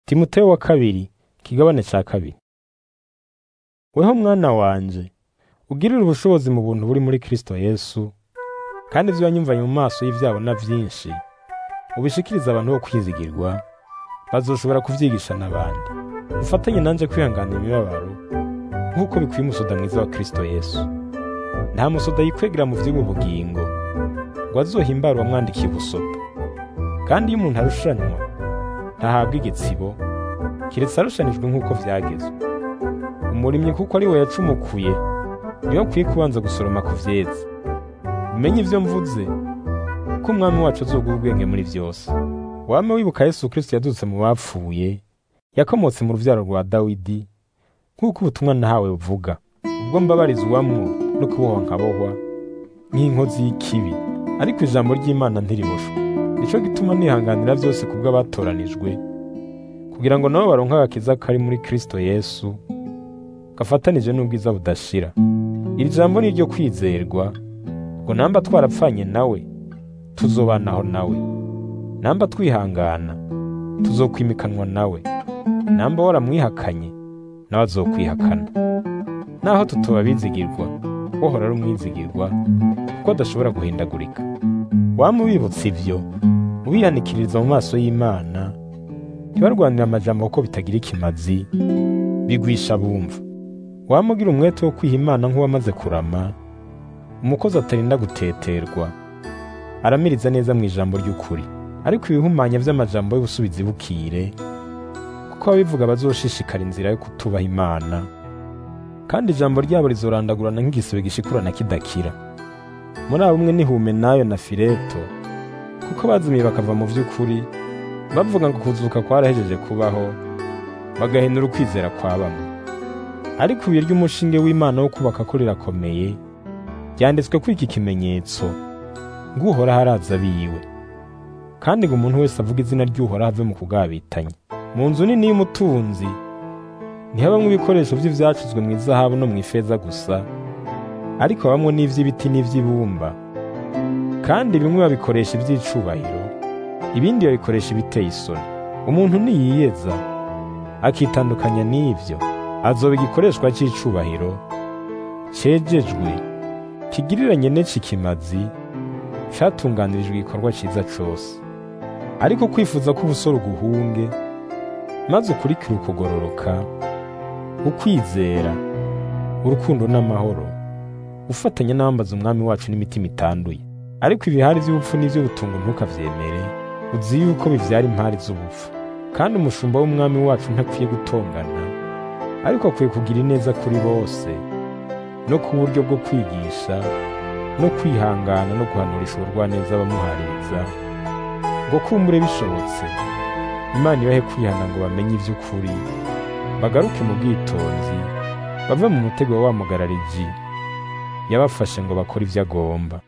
Timoteyo wa kabiri ikigabane ca kabiri weho mwana wanje ugirire ubushobozi mu buntu buri muri Kristo Yesu kandi ivyo wanyumvanye mu maso y'ivyabona vyinshi ubishikirize abantu bo kwizigirwa bazoshobora kuvyigisha n'abandi ufatanye nanje kwihanganira imibabaro nk'uko bikwiye umusoda mwiza wa Kristo Yesu nta musoda yikwegera mu vy'ubu bugingo ngo azohimbare uwamwandikiye ubusoda kandi iyo umuntu arushanwa ntahabwa igitsibo kiretse arushanijwe nk'uko vyagezwe umurimyi kuko ari we yacumukuye niyo akwiye kubanza gusoroma ku vyeze umenye ivyo mvuze ko umwami wacu azoguha ubwenge muri vyose wame wibuka yesu kristo yadutse mu bapfuye yakomotse mu ruvyaro rwa dawidi nk'uko ubutumwa nahawe buvuga ubwo mbabarizwamwo no kubohwa nkabohwa nk'inkozi y'ikibi ariko ijambo ry'imana ntiriboshwe nico gituma nihanganira vyose kubwo abatoranijwe kugira ngo nabo baronke agakiza kari muri kristo yesu gafatanije n'ubwiza budashira iri jambo ni iryo kwizerwa ngo namba twarapfanye nawe tuzobanaho nawe namba twihangana tuzokwimikanwa nawe namba waramwihakanye nawe azokwihakana naho tutoba bizigirwa wohora ari umwizigirwa kuko adashobora guhindagurika wama ubibutsa ivyo ubihanikiririza mu maso y'imana ntibarwanire amajambo kuko bitagira ikimazi bigwisha bumva wama ugira umwete wo kwiha imana nk'uwamaze kurama umukozi atarinda guteterwa aramiriza neza mu ijambo ry'ukuri ariko ibihumanya vy'amajambo y'ubusubizi bukire kuko ababivuga bazoshishikara inzira yo kutubaha imana kandi ijambo ryabo rizorandagurana nk'igisebe gishikurana kidakira muri abo umwe ni Humenayo na Fileto kuko bazimiye bakava mu vy'ukuri bavuga ngo kuzuka kwarahejeje kubaho bagahinura ukwizera kwa bamwe ariko ibuye ry'umushinge w'imana wo kubaka ko rirakomeye ryanditswe ko iki kimenyetso ng'uhoraho araza biwe kandi ngo umuntu wese avuga izina ry'uhoraho ave mu kugabitanya mu nzu nini y'umutunzi ntihabamwo ibikoresho vy'ivyacuzwe mu izahabu no mu ifeza gusa ariko habamwo n'ivy'ibiti n'ivy'ibumba kandi bimwe babikoresha ivy'icubahiro ibindi babikoresha ibiteye isoni umuntu niyiyeza akitandukanya n'ivyo azoba igikoreshwa c'icubahiro cejejwe kigiriranye n'eci kimazi catunganirijwe igikorwa ciza cose ariko kwifuza ko ubusore uguhunge maze ukurikire ukugororoka ukwizera urukundo n'amahoro ufatanya n'abambaza umwami wacu n'imitima itanduye ariko ibihari vy'ubupfu n'ivy'ubutungo ntukavyemere uzi yuko bivyara impari z'ubupfu kandi umushumba w'umwami wacu ntakwiye gutongana ariko akwiye kugira ineza kuri bose no ku buryo bwo kwigisha no kwihangana no guhanurisha ubugwaneza abamuhaririza ngo kumbure bishobotse imana ibahe kwihana ngo bamenye ivy'ukuri bagaruke mu bwitonzi bave mu mutego wa wa mugarariji yabafashe ngo bakore ivyo agomba